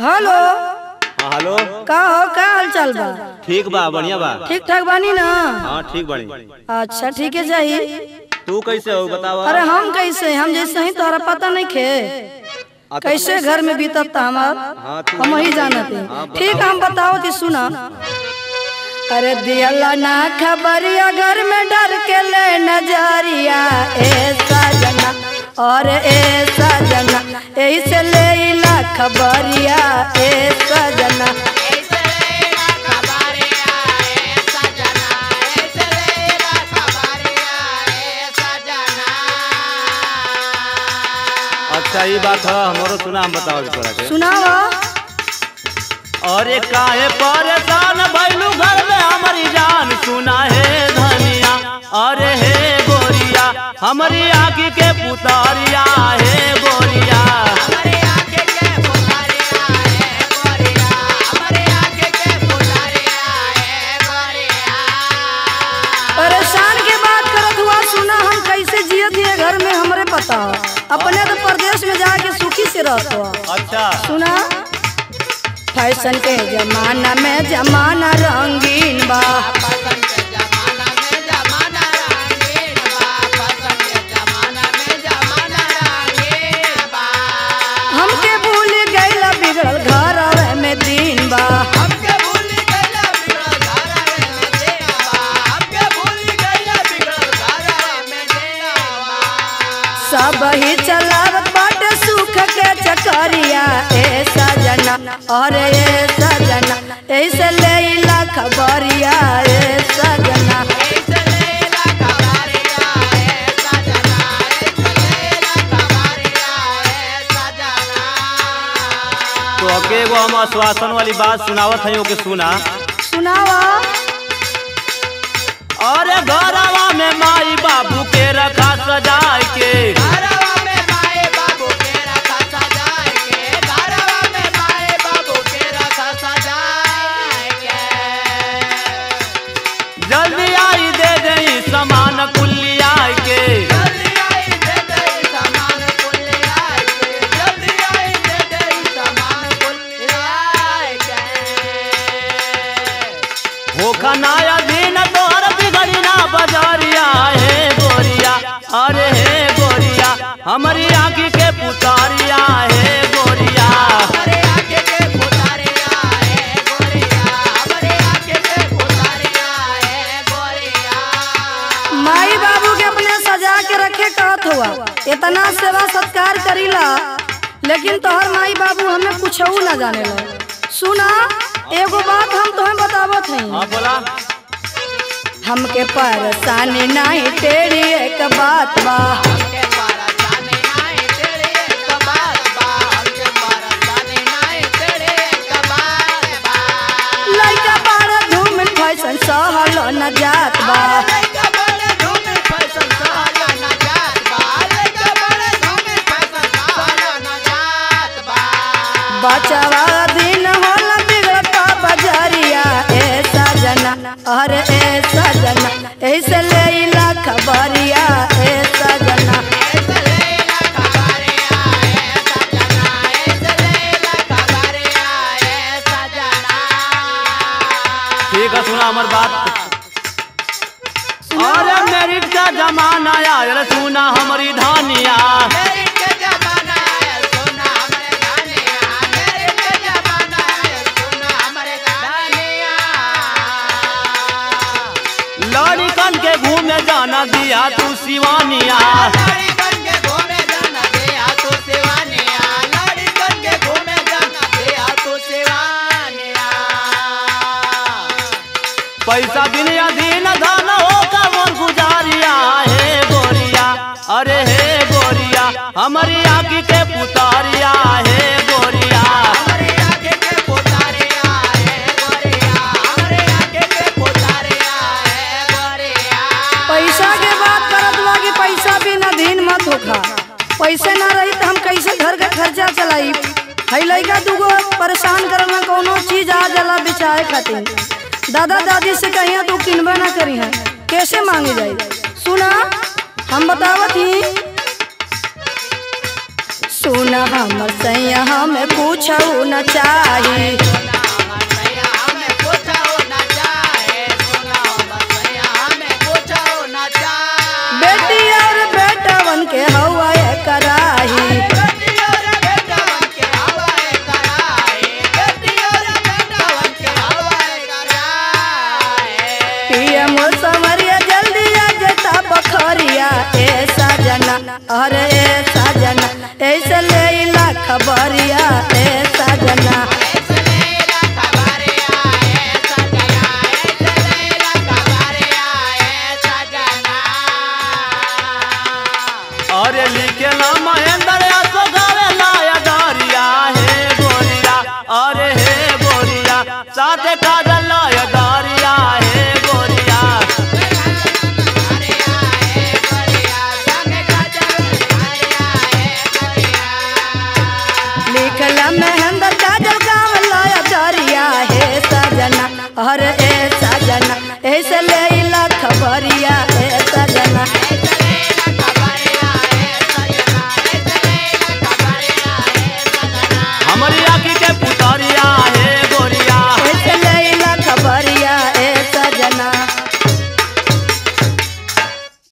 hello हाँ hello का हो का हाल चाल बा ठीक बा बढ़िया बा ठीक ठाक बानी ना हाँ ठीक बानी अच्छा ठीक है जाही तू कैसे हो बतावा अरे हम कैसे हम जैसे ही तोहरा पता नहीं खे आ तो- कैसे घर में बीतत था हमार हाँ तू हम ही जानते ठीक हम बताओ थी सुना अरे दियला ना खबरिया घर में डर के ले नजरिया ऐसा जना और ऐसा जना ऐसे ले ला खबरिया ऐसा जना अच्छा ये बात है हमारो सुना हम बताओ तोरा के सुनावा अरे काहे परेशान भइलू घर में हमारी जान सुना है धनिया अरे हे गोरिया हमारी आँखी के पुतारिया हे गोरिया परेशान के बात करत हुआ सुना हम कैसे जियत हिए घर में हमरे पता अपने तो प्रदेश में जाके सुखी से रहत हुआ अच्छा सुना फैशन के जमाना में जमाना रंगीन बा हमके भूल गईला बिगड़ल घर में दिन बा सब ही चलावत बाटे सुख के चकरिया ए सजना और ए सजना ऐसे ले ला खबरिया ए सजना तो अके एगो हम आश्वासन वाली बात सुनावत है के सुना सुनावा अरे घरवा में माई बाबू के रखा सजाए के जल्दी आई दे दई सामान कुल्ली आए के होखा नाया दिन तोहर बिगड़ी ना बजारिया हे गोरिया अरे हे गोरिया हमारी आँखी के पुतारिया हे गोरिया माई बाबू के अपने सजा के रखे कहत हुआ इतना सेवा सत्कार करीला लेकिन तोहर माई बाबू हमें कुछ ना जाने ला सुना एगो बात हम तुम्हें बतावत हई हाँ बोला हमके परेशानी नहीं तेरी एक बात बा लइका बाड़ा धूम फैशन सहल न जात बा बचवा दिन होला बिगड़ता बजरिया ए सजना अरे ए सजना ऐसे ले ला खबरिया ए सजना ठीक है सुना हमार बात अरे मेरिट का जमाना आयल सुना हमारी धानिया लड़कन के घूमे जाना दिया तू सिवानिया पैसा बिन अधीन धन हो कमर गुजारिया हे गोरिया अरे हे गोरिया हमारी आँखी के पुतारिया हे गोरिया पैसा के बात करत बा कि पैसा बिना दिन मत होखा पैसे ना रही तो हम कैसे घर का खर्चा चलाई हई लइका दूगो परेशान करल ना कोनो चीज आ जाला बेचाए खातिर दादा दादी से कहिया तू किनबे ना करी है कैसे मांगे जाई सुना हम बतावत ही सुन हमर सैया हमें कुछ न चाही बेटी और बेटवन के हवा कराही पीएम समरिया जल्दी आ जता बखरिया ए सजना अरे ए सजना ऐसे ले ला खबरिया ए सजना अरे लिखे ना महेंद्र असो गावे लाया दारिया हे गोरिया अरे हे गोरिया साथे काजल लाया दारिया हे गोरिया लिखला महेंद्र काजल गाँव लाया दरिया हे सजना अरे